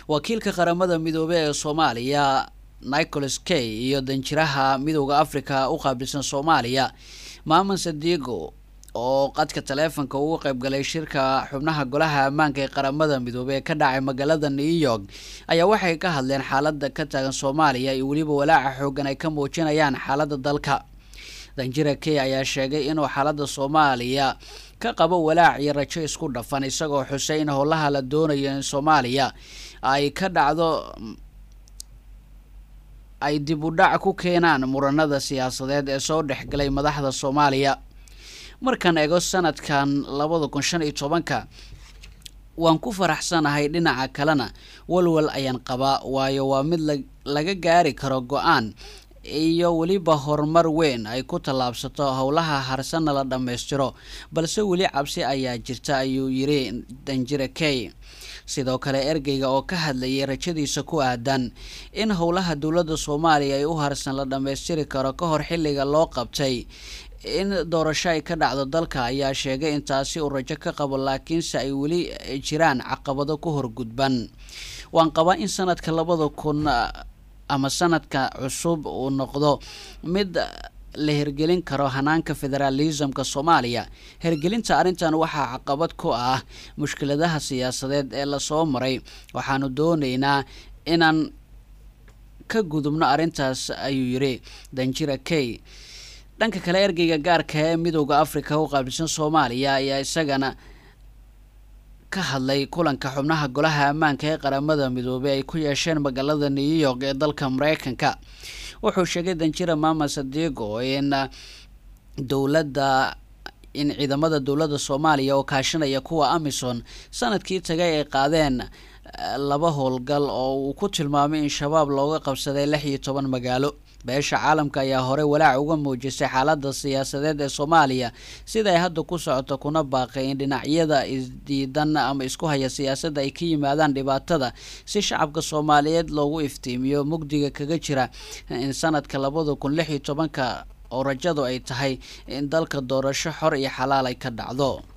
wakiilka qaramada midoobey ee soomaaliya nicholas kay iyo danjiraha midooda africa u qaabilsan soomaaliya maaman sadiigo oo qadka taleefonka ugu qeybgalay shirka xubnaha golaha ammaanka ee qaramada midoobey ee ka dhacay magaalada new york ayaa waxay ka hadleen xaalada ka taagan soomaaliya iyo weliba walaaca xoogan ay ka muujinayaan xaalada dalka danjira key ayaa sheegay inuu xaalada soomaaliya ka qabo walaac iyo rajo isku dhafan isagoo xusay in howlaha la doonayo in soomaaliya ay ka dhacdo ay dib u dhac ku keenaan muranada siyaasadeed ee soo dhexgalay madaxda soomaaliya markaan eego sanadkan labada kun shan iyo tobanka waan ku faraxsanahay dhinaca kalena walwal ayaan qabaa waayo waa mid laga gaari karo go-aan iyo weliba horumar weyn ay ku tallaabsato howlaha harsana la dhammaystiro balse weli cabsi ayaa jirta ayuu yiri danjire key sidoo kale ergeyga oo ka hadlayay rajadiisa ku aadan in howlaha dowladda soomaaliya ay u harsan la dhammaystiri karo ka hor xilliga loo qabtay in doorasho ay ka dhacdo dalka ayaa sheegay in taasi uu rajo ka qabo laakiinse ay weli jiraan caqabado ku horgudban waan qabaa in sanadka labada kun ama sanadka cusub uu noqdo mid la hirgelin karo hanaanka federaalismka soomaaliya hirgelinta arrintan waxaa caqabad ku ah mushkiladaha siyaasadeed ee lasoo maray waxaanu dooneynaa inaan ka gudubno arrintaas ayuu yiri danjira key dhanka kale ergeyga gaarka ee midooda africa u qaabilsan soomaaliya ayaa isagana ka hadlay kulanka xubnaha golaha ammaanka ee qaramada midoobey ay ku yeesheen magaalada new york ee dalka mareykanka wuxuu sheegay danjira mama sadigo in dowladda in ciidamada dowladda soomaaliya oo kaashanaya kuwa amison sanadkii tagay ay qaadeen laba howlgal oo uu ku tilmaamay in shabaab looga qabsaday lix iyo toban magaalo beesha caalamka ayaa horey walaac uga muujisay xaalada siyaasadeed ee soomaaliya sida ay hadda ku socoto kuna baaqay in dhinacyada isdiidan ama isku haya siyaasadda ay ka yimaadaan dhibaatada si shacabka soomaaliyeed loogu iftiimiyo mugdiga kaga jira in sanadka labada kun lix iyo tobanka oo rajadu ay tahay in dalka doorasho xor iyo xalaal ay ka dhacdo